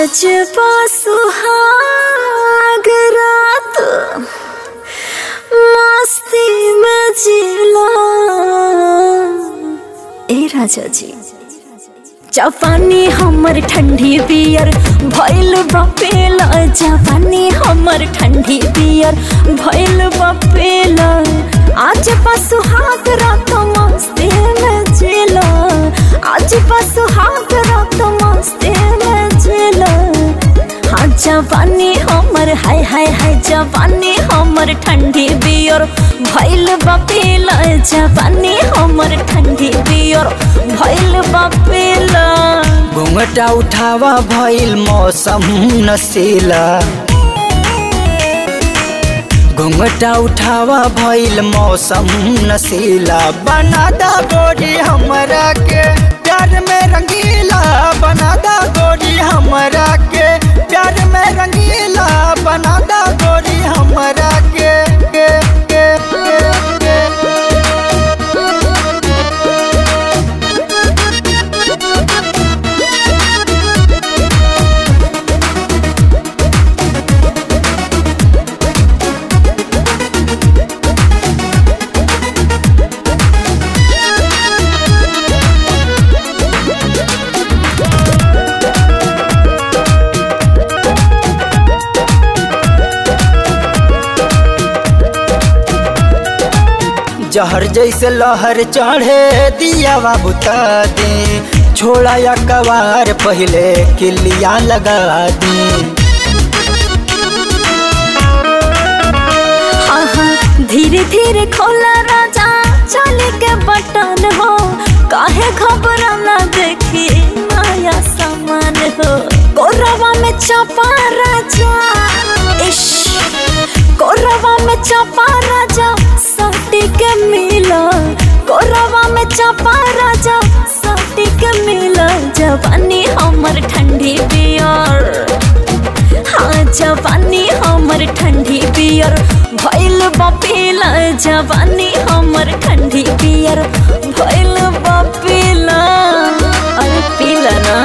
आज सुहाग रात मस्ती में जिला ए राजा जी जापानी हमर ठंडी बियर भइल बपेल जापानी हमर ठंडी बियर भइल बपेल आज सुहाग रात मस्ती में जिला आज सुहाग रात मस्ती में जिला हाँ जवानी हमर हाय हाय हाय जवानी हमर ठंडी बियर भइल बपेल जवानी हमर ठंडी बियर भइल बपेल घूंघटा उठावा भइल मौसम नशीला घूंघटा उठावा भइल मौसम नशीला बना दा गोरी हमरा के प्यार में रंगीला बना दा गोरी हमरा के प्यार में रंगीला बना दा गोरी हमरा के के के के, के। जहर जैसे लहर चढ़े दिया बुता दे छोड़ा या कवार पहले किलिया लगा दी हाँ हाँ धीरे धीरे खोला राजा चले के बटन हो काहे घबराना देखी नया सामान हो कोरवा में चपा राजा इश कोरवा में चपा राजा सटी के मिला कोरवा में चपा राजा सटी के मिला जवानी हमर ठंडी बियर हाँ जवानी हमर ठंडी बियर भइल बपेला जवानी हमर ठंडी बियर भइल बपेला अरे पीला ना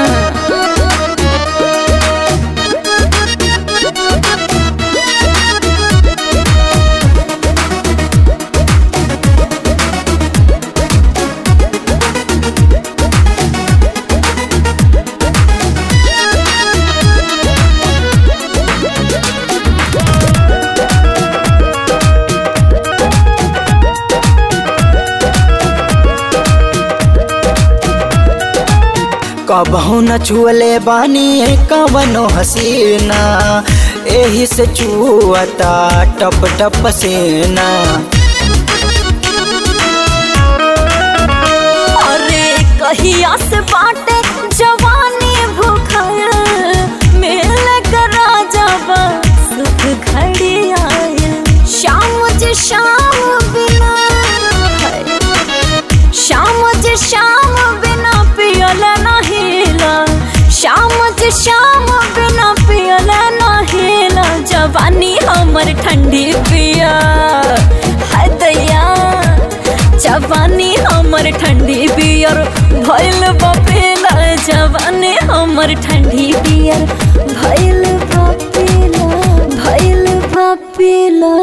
कबहू न छुअले बानी कवनो हसीना एही से चुअता टप टप सेना अरे कहिया से बाटे जवानी भूखल मिल कर राजा सुख घड़ी आयल शाम जे शाम बिना है। शाम जे शाम बिना पियल नहिला शाम जे शाम बिना पियल नहिला जवानी हमर ठंडी पिया है दैया जवानी हमर ठंडी बियर भइल बपेला जवानी हमर ठंडी बियर भइल बपेला भइल बपेला